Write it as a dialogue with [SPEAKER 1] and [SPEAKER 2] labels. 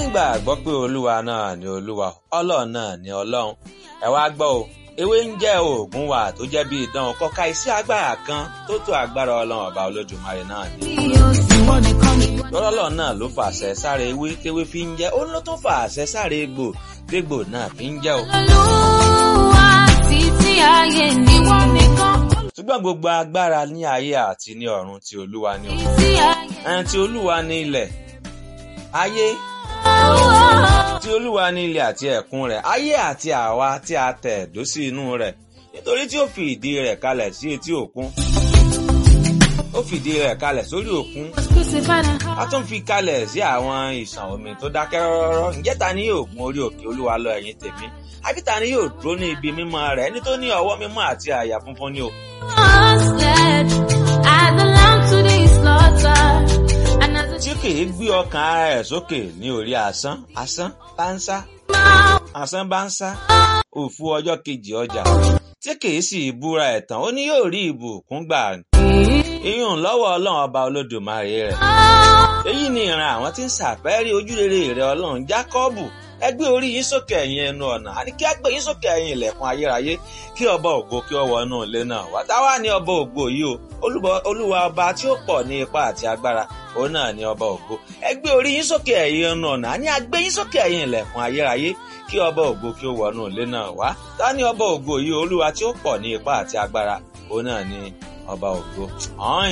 [SPEAKER 1] nígbàgbọ́ pé olúwa náà ni olúwa ọlọ́run náà ni ọlọ́run ẹ wá gbọ́ o ewé ń jẹ́ oògùn wa tó jẹ́ bí idán kọ́ka iṣẹ́ agbára kan tó tó agbára ọlọ́run ọba olódùmarè náà ni. lọ́lọ́lọ́ náà ló fàṣẹ sáré ewé téwé fi ń jẹ́ ó ló tún fàṣẹ sáré egbò tégbò náà fi ń jẹ́ o.
[SPEAKER 2] Olúwa títí ayé ni wọ́n nìkan.
[SPEAKER 1] ṣùgbọ́n gbogbo agbára ní ayé àti ní ọ̀run ti olúwa ni o.
[SPEAKER 2] Títí ayé.
[SPEAKER 1] ẹni tí olúwa ní ilẹ̀ ayé tí olúwa ní ilẹ̀ àti ẹ̀kún rẹ̀ ayé àti àwa tí a tẹ̀ dó sí inú rẹ̀ nítorí tí ó fi ìdí rẹ̀ kalẹ̀ sí etí òkun ó fìdí rẹ̀ kalẹ̀ sórí òkun
[SPEAKER 2] Crucified and
[SPEAKER 1] a tún fi kalẹ̀ sí àwọn ìsàn omi tó dákẹ́ rọ́rọ́ ǹjẹ́ ta ni yóò gun orí òkè olúwa lọ ẹ̀yìn tèmi àbí ta ni yóò dúró ní ibi mímọ́ rẹ̀ ẹni tó ní ọwọ́ mímọ́ àti àyà funfun ni o
[SPEAKER 2] was led as a lamb to the slaughter. And as a
[SPEAKER 1] tí kìí gbé ọkàn ara ẹ̀ sókè ní orí asán asán bá ń sá asán bá ń sá òfu ọjọ́ kejì ọjà tí kìí sì búra ẹ̀tàn ó ní yóò rí ìbùkún gbà iyùn lọ́wọ́ ọlọ́run ọba olódùmarè rẹ̀ èyí ni ìran àwọn tí ń ṣàfẹ́rí ojúrere rẹ̀ ọlọ́run jákọ́bù ẹ gbé orí yín sókè ẹ̀yin ẹnu ọ̀nà àní kí á gbé yín sókè ẹ̀yin ilẹ̀kùn ayérayé kí ọba ògo kí ó wọnú ilé náà wá táwa ní ọba ògo yìí o Olúbọ- olúwa ọba tí ó pọ̀ ní ipá àti agbára òun náà ní ọba ògo ẹ gbé orí yín sókè ẹ̀yin ẹnu ọ̀nà àní á gbé yín sókè ẹ̀yin ilẹ̀kùn ayérayé kí ọba ògo kí ó wọnú ilé náà wá táwa ní ọba ògo yìí olúwa tí ó pọ̀ ní ipá àti agbára òun náà ní ọba ògo. ọ̀hún